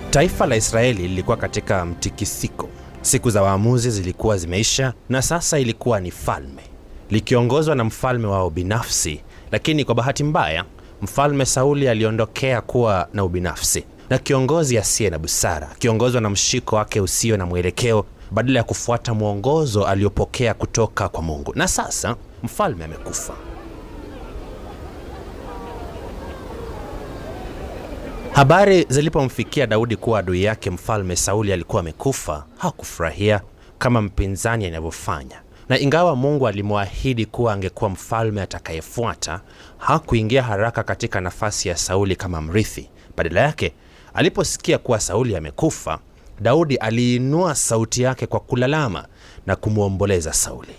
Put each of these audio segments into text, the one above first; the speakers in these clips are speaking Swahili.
Taifa la Israeli lilikuwa katika mtikisiko. Siku za waamuzi zilikuwa zimeisha, na sasa ilikuwa ni falme likiongozwa na mfalme wao binafsi. Lakini kwa bahati mbaya, mfalme Sauli aliondokea kuwa na ubinafsi na kiongozi asiye na busara, akiongozwa na mshiko wake usio na mwelekeo, badala ya kufuata mwongozo aliopokea kutoka kwa Mungu. Na sasa mfalme amekufa. Habari zilipomfikia Daudi kuwa adui yake mfalme Sauli alikuwa amekufa, hakufurahia kama mpinzani anavyofanya, na ingawa Mungu alimwahidi kuwa angekuwa mfalme atakayefuata, hakuingia haraka katika nafasi ya Sauli kama mrithi. Badala yake, aliposikia kuwa Sauli amekufa, Daudi aliinua sauti yake kwa kulalama na kumwomboleza Sauli.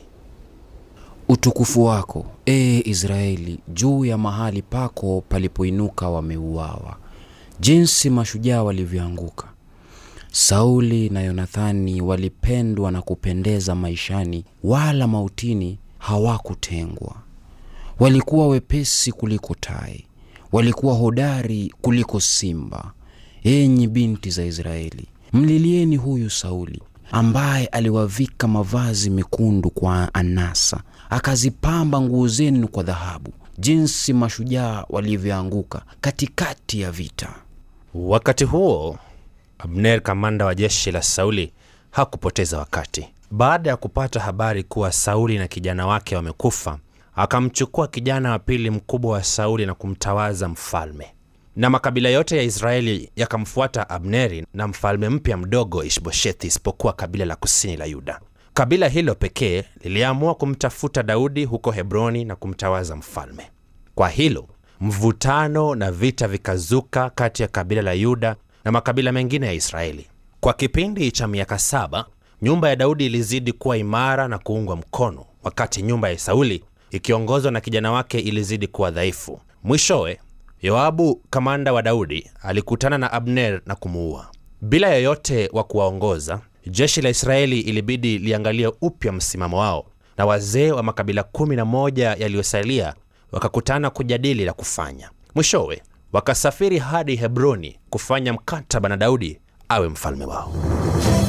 Utukufu wako, ee Israeli, juu ya mahali pako palipoinuka wameuawa, jinsi mashujaa walivyoanguka. Sauli na Yonathani walipendwa na kupendeza maishani, wala mautini hawakutengwa. Walikuwa wepesi kuliko tai, walikuwa hodari kuliko simba. Enyi binti za Israeli, mlilieni huyu Sauli ambaye aliwavika mavazi mekundu kwa anasa, akazipamba nguo zenu kwa dhahabu, jinsi mashujaa walivyoanguka katikati ya vita. Wakati huo Abner, kamanda wa jeshi la Sauli, hakupoteza wakati. Baada ya kupata habari kuwa Sauli na kijana wake wamekufa, akamchukua kijana wa pili mkubwa wa Sauli na kumtawaza mfalme, na makabila yote ya Israeli yakamfuata Abneri na mfalme mpya mdogo Ishboshethi, isipokuwa kabila la kusini la Yuda. Kabila hilo pekee liliamua kumtafuta Daudi huko Hebroni na kumtawaza mfalme. Kwa hilo mvutano na vita vikazuka kati ya kabila la Yuda na makabila mengine ya Israeli. Kwa kipindi cha miaka saba, nyumba ya Daudi ilizidi kuwa imara na kuungwa mkono, wakati nyumba ya Sauli ikiongozwa na kijana wake ilizidi kuwa dhaifu. Mwishowe, Yoabu kamanda wa Daudi alikutana na Abner na kumuua. Bila yoyote wa kuwaongoza, jeshi la Israeli ilibidi liangalie upya msimamo wao, na wazee wa makabila kumi na moja yaliyosalia wakakutana kujadili la kufanya. Mwishowe wakasafiri hadi Hebroni kufanya mkataba na Daudi awe mfalme wao.